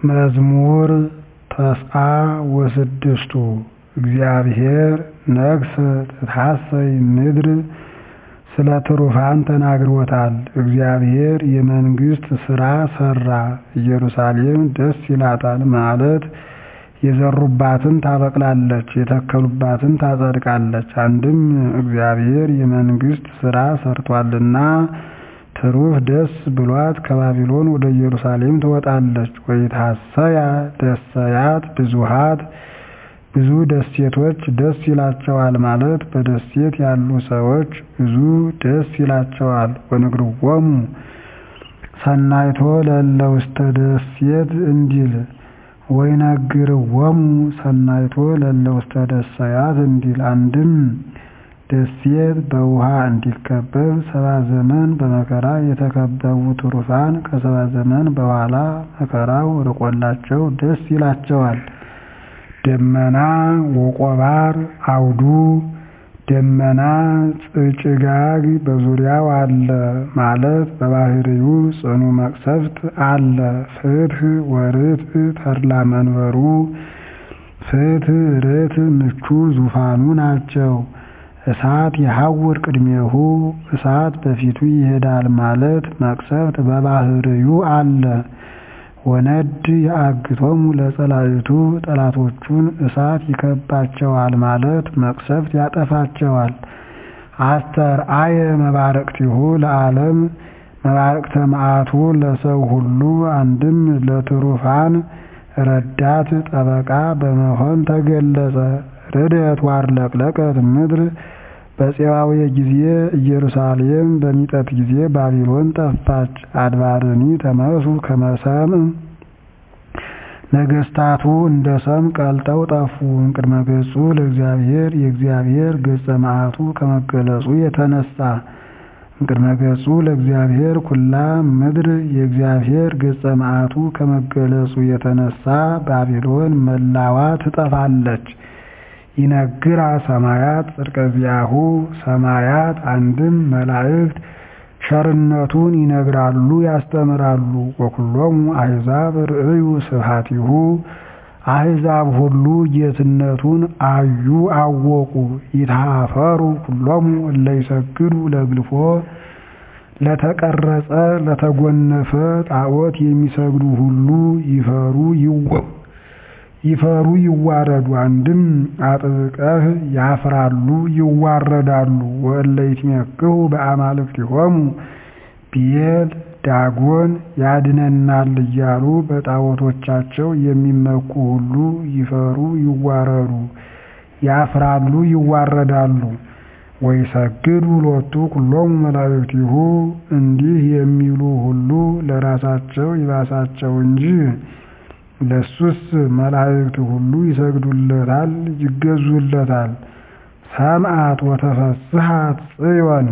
መዝሙር ተስዓ ወስድስቱ እግዚአብሔር ነግሠ ትትሐሰይ ምድር ስለ ትሩፋን ተናግሮታል። እግዚአብሔር የመንግሥት ሥራ ሠራ ኢየሩሳሌም ደስ ይላታል ማለት የዘሩባትን ታበቅላለች የተከሉባትን ታጸድቃለች። አንድም እግዚአብሔር የመንግሥት ሥራ ሠርቶአልና ትሩፍ ደስ ብሎት ከባቢሎን ወደ ኢየሩሳሌም ትወጣለች። ወይትሐሰያ ደሰያት ብዙኃት ብዙ ደሴቶች ደስ ይላቸዋል ማለት በደሴት ያሉ ሰዎች ብዙ ደስ ይላቸዋል። ወንግርዎሙ ሰናይቶ ለእለ ውስተ ደሴት እንዲል ወይነግርዎሙ ሰናይቶ ለእለ ውስተ ደሰያት እንዲል አንድም ደሴት በውሃ እንዲከበብ ሰባ ዘመን በመከራ የተከበቡ ትሩፋን ከሰባ ዘመን በኋላ መከራው ርቆላቸው ደስ ይላቸዋል። ደመና ወቆባር አውዱ ደመና ጭጋግ በዙሪያው አለ ማለት በባሕርዩ ጽኑ መቅሰፍት አለ። ፍትሕ ወርትዕ ተድላ መንበሩ ፍትሕ ርትዕ ምቹ ዙፋኑ ናቸው። እሳት የሐውር ቅድሜሁ እሳት በፊቱ ይሄዳል ማለት መቅሰፍት በባሕርዩ አለ። ወነድ የአግቶሙ ለጸላእቱ ጠላቶቹን እሳት ይከባቸዋል ማለት መቅሰፍት ያጠፋቸዋል። አስተርአየ መባረቅቲሁ ለዓለም መባረቅተ መዓቱ ለሰው ሁሉ አንድም ለትሩፋን ረዳት ጠበቃ በመሆን ተገለጸ። ርደት ዋርለቅለቀት ምድር በፄዋዌ ጊዜ ኢየሩሳሌም በሚጠት ጊዜ ባቢሎን ጠፋች። አድባርኒ ተመሱ ከመ ሰምዕ ነገሥታቱ እንደ ሰም ቀልጠው ጠፉ። እምቅድመ ገጹ ለእግዚአብሔር የእግዚአብሔር ገጸ መዓቱ ከመገለጹ የተነሳ እምቅድመ ገጹ ለእግዚአብሔር ኩላ ምድር የእግዚአብሔር ገጸ መዓቱ ከመገለጹ የተነሳ ባቢሎን መላዋ ትጠፋለች። ይነግራ ሰማያት ጽድቀ ዚአሁ ሰማያት አንድም መላእክት ቸርነቱን ይነግራሉ ያስተምራሉ። ወኩሎሙ አሕዛብ ርእዩ ስብሐቲሁ አሕዛብ ሁሉ ጌትነቱን አዩ አወቁ። ይትሃፈሩ ኩሎሙ እለ ይሰግዱ ለግልፎ ለተቀረጸ ለተጎነፈ ጣዖት የሚሰግዱ ሁሉ ይፈሩ ይፈሩ ይዋረዱ። አንድም አጥብቀህ ያፍራሉ ይዋረዳሉ። ወእለ ይትሜክሁ በአማልክቲሆሙ ብዔል ዳጎን ያድነናል እያሉ በጣዖቶቻቸው የሚመኩ ሁሉ ይፈሩ ይዋረዱ ያፍራሉ ይዋረዳሉ። ወይሰግዱ ሎቱ ኩሎሙ መላእክቲሁ እንዲህ የሚሉ ሁሉ ለራሳቸው ይባሳቸው እንጂ ለሱስ መላእክት ሁሉ ይሰግዱለታል ይገዙለታል። ሰምዓት ወተፈስሐት ጽዮን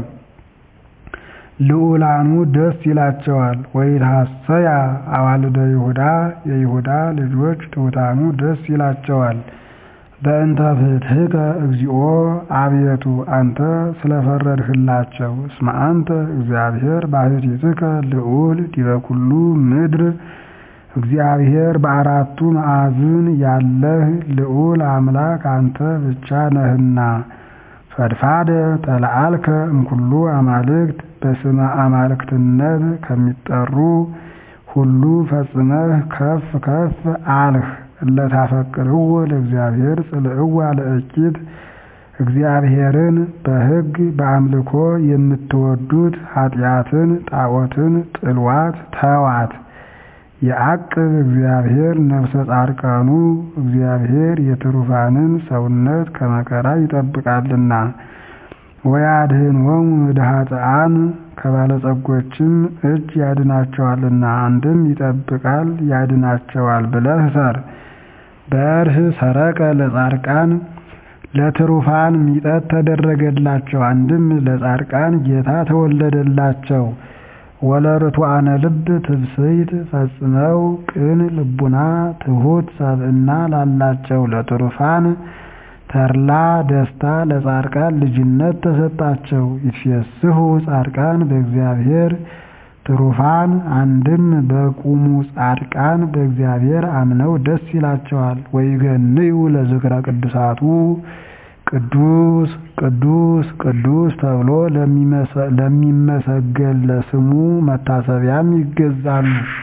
ልዑላኑ ደስ ይላቸዋል። ወይትሐሰያ አዋልደ ይሁዳ የይሁዳ ልጆች ትሑታኑ ደስ ይላቸዋል። በእንተ ፍትሕከ እግዚኦ አቤቱ አንተ ስለፈረድህላቸው። እስመ አንተ እግዚአብሔር ባሕቲትከ ልዑል ዲበ ኩሉ ምድር እግዚአብሔር በአራቱ ማዕዝን ያለህ ልዑል አምላክ አንተ ብቻ ነህና። ፈድፋደ ተለዓልከ እምኩሉ አማልክት በስመ አማልክትነት ከሚጠሩ ሁሉ ፈጽመህ ከፍ ከፍ አልህ። እለታፈቅርዎ ለእግዚአብሔር ጽልዕዋ ለእኪት እግዚአብሔርን በሕግ በአምልኮ የምትወዱት ኃጢአትን ጣዖትን ጥልዋት ተዋት። የዐቅብ እግዚአብሔር ነፍሰ ጻድቃኑ እግዚአብሔር የትሩፋንን ሰውነት ከመከራ ይጠብቃልና። ወያድኅኖሙ እምድኃጥኣን ከባለጸጎችም እጅ ያድናቸዋልና። አንድም ይጠብቃል ያድናቸዋል ብለህ ሰር። በርህ ሰረቀ ለጻድቃን ለትሩፋን ሚጠት ተደረገላቸው። አንድም ለጻድቃን ጌታ ተወለደላቸው። ወለርቱዓነ ልብ ትብስይት ፈጽመው ቅን ልቡና ትሑት ሰብእና ላላቸው ለትሩፋን ተድላ ደስታ ለጻድቃን ልጅነት ተሰጣቸው። ይትፌስሑ ጻድቃን በእግዚአብሔር ትሩፋን አንድም በቁሙ ጻድቃን በእግዚአብሔር አምነው ደስ ይላቸዋል። ወይገንዩ ለዝክረ ቅዱሳቱ ቅዱስ ቅዱስ ቅዱስ ተብሎ ለሚመሰገን ለስሙ መታሰቢያም ይገዛሉ።